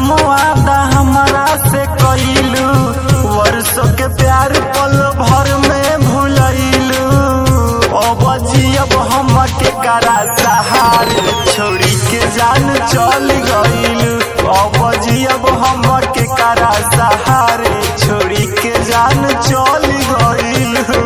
कसम वादा हमारा से कइलू वर्षों के प्यार पल भर में भूलैलू अब जियब हम के करा सहार छोड़ी के जान चल गइलू अब जियब हम के करा सहार छोड़ी के जान चल गइलू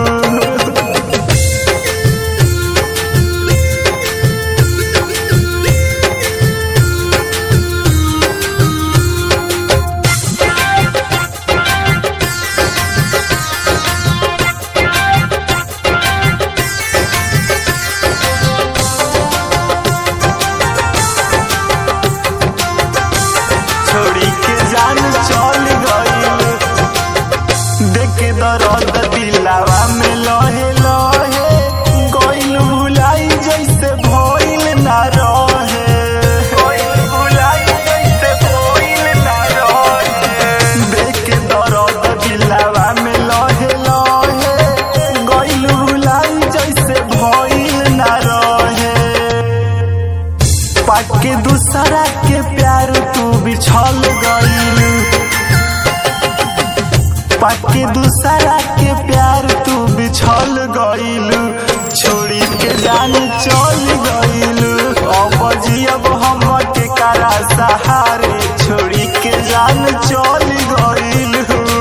छोड़ी के जान चल गइल देख दर्द दिलावा में लहे लहे गइल भुलाई जैसे भइल ना रहे गइल भुलाई जैसे भइल ना रहे देख दर्द दिलावा में लहे लहे गइल भुलाई जैसे भइल ना रहे पाके दूसरा के प्यार तू बिछल गइल पाके दूसरा के प्यार तू बिछल गइल छोड़ी के जान चल गइल अब जियब हम के करा सहारे छोड़ी के जान चल गइल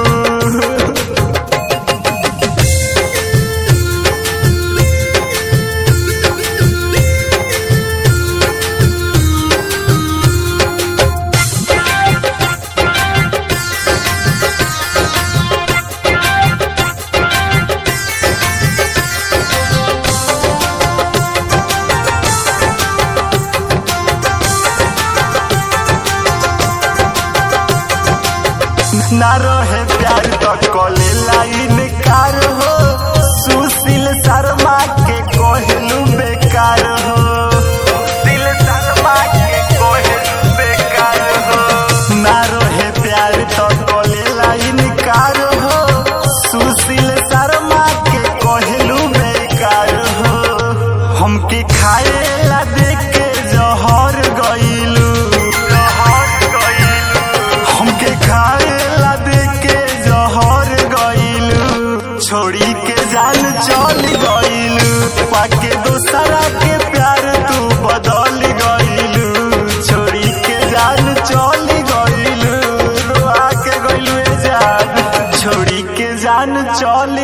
ना रहे प्यार तो कले लाइन कार हो सुशील शर्मा के कहलू बेकार हो सुशील शर्मा के कहलू बेकार हो ना रहे प्यार तो कले लाइन कार हो सुशील शर्मा के कहलू बेकार हो हमके खाए ला देख के जहर गइलू जहर गइलू हमके खाए ला दे के जहर गइलू छोड़ी के जान चल गइलू पाके दूसरा के प्यार तू बदल गइलू छोड़ी के जान चल गइलू रोआ के गइलू ए जान छोड़ी के जान चल